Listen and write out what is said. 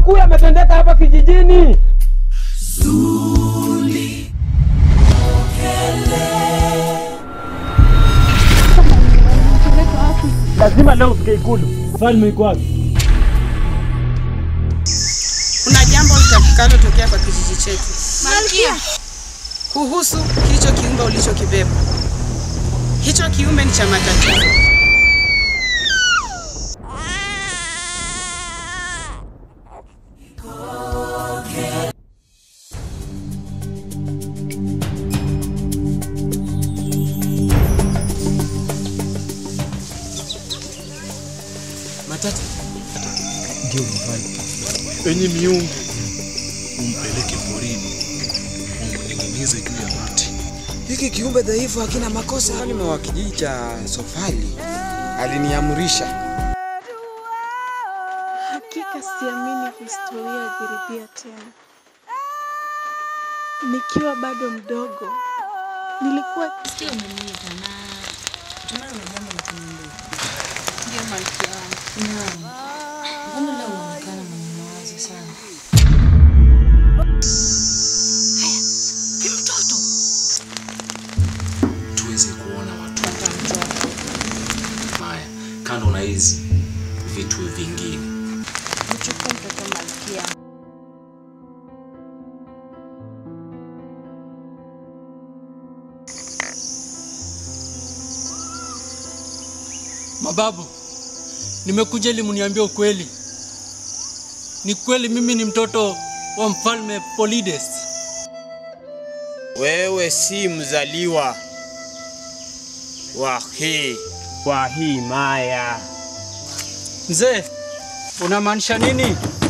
makuu yametendeka hapa kijijini. Lazima leo ufike Ikulu. Falme iko wapi? Kuna jambo litakalotokea kwa kijiji chetu Malkia, kuhusu hicho kiumbe ulichokibeba. Hicho kiumbe ni cha matatizo. Matata. Ndio mfalme. Enyi miungu, umpeleke porini, umning'inize juu ya mti. Hiki kiumbe dhaifu hakina makosa. Mfalme wa kijiji cha Sofali aliniamrisha. hakika siamini historia ya jirudia tena. Nikiwa bado mdogo, nilikuwa Sio umeniita na tunayo na jambo la kuniambia. Ndio malkia wangu. Naam. Mbona leo unaonekana mwenye mawazo sana? tuweze kuona watoto haya kando na hizi vitu vingine Mchukue mtoto malkia. Mababu, nimekuja ili mniambie ukweli. Ni kweli mimi ni mtoto wa mfalme Polides. Wewe si mzaliwa wa hii Kwa hii maya. Mzee, unamaanisha nini?